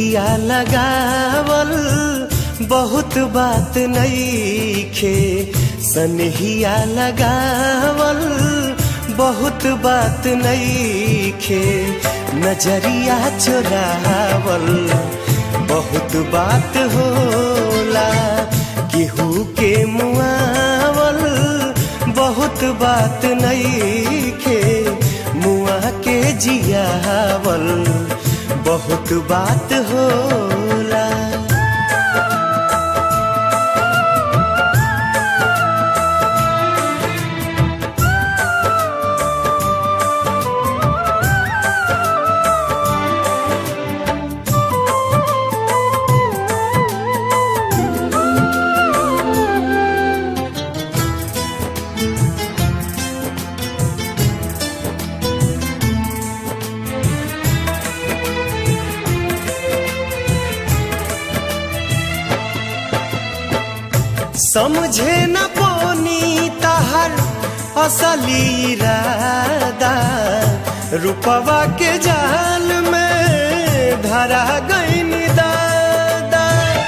नजरिया लगावल बहुत बात नईखे सनहिया लगावल बहुत बात नईखे नजरिया चुरावल बहुत बात होला केहू के मुआवल बहुत बात नईखे मुआ के जियावल बहुत बात होला समझे न पोनी तहर असली इरादा रुपवा के जाल में धरा गई दादा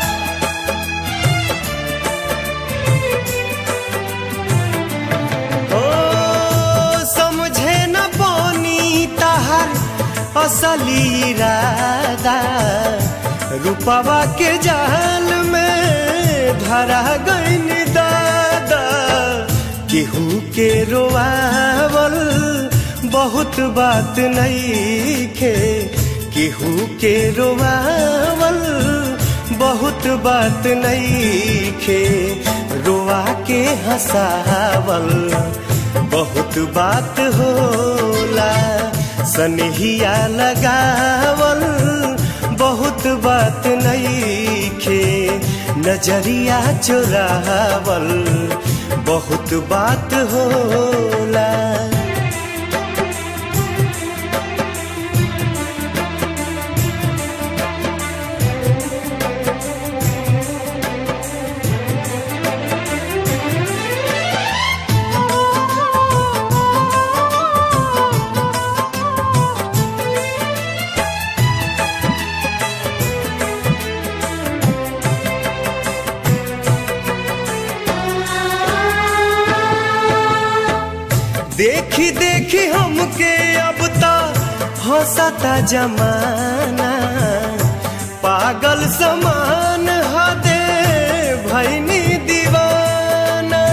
ओ समझे न पोनी तहर असली इरादा रुपवा के जाल में धरा गईन दादा केहू के रोआवल बहुत बात नईखे केहू के रोआवल बहुत बात नईखे रोआ के हंसावल बहुत बात होला सनहिया लगावल बहुत बात नईखे नजरिया चुरावल बहुत बात होला देखी देखी हमके अब ता हंसता जमाना पागल समान हदे भैनी दीवाना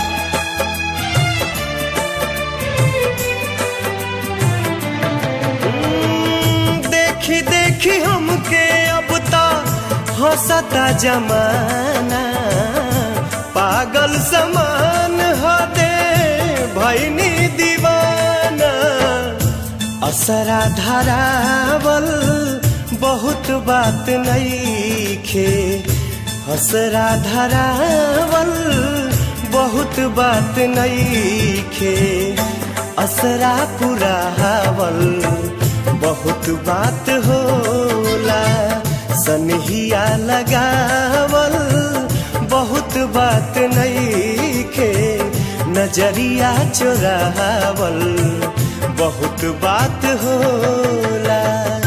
हम्म, देखी देखी हमके अब ता हंसता जमाना पागल समान हदे भैनी दीवाना असरा धरावल बहुत बात नईखे हसरा धरावल बहुत बात नईखे असरा पुरावल बहुत बात होला सनहिया लगावल बहुत बात नईखे नजरिया चुरावल बहुत बात होला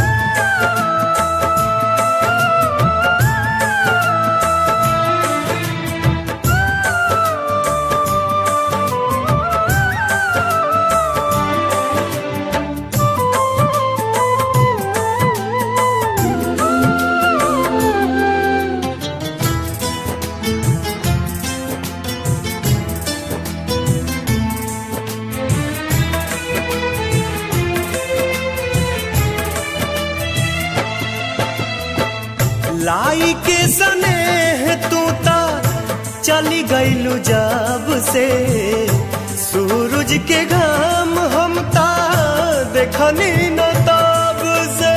लाई के सनेह तू ता चली गईलू जब से सूरज के घाम हम ता देखनी न तब से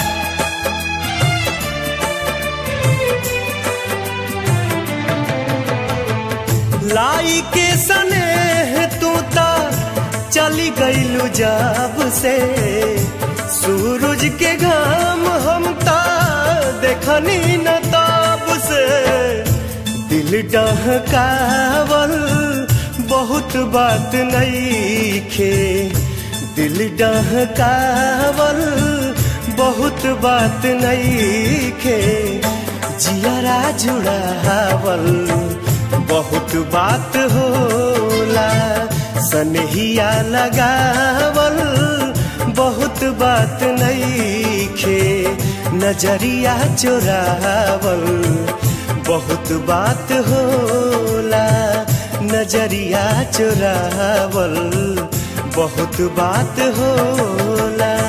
लाई के सनेह तू ता चली गईलू जब से सूरज के घाम हम ता देखनी न तब से दिल डहकावल बहुत बात नईखे दिल डहकावल बहुत बात नहीं खे जियरा जुड़ावल बहुत बात होला सनहिया लगावल बहुत बात नहीं खे नजरिया चोरावल बहुत बात होला नजरिया चोरावल बहुत बात होला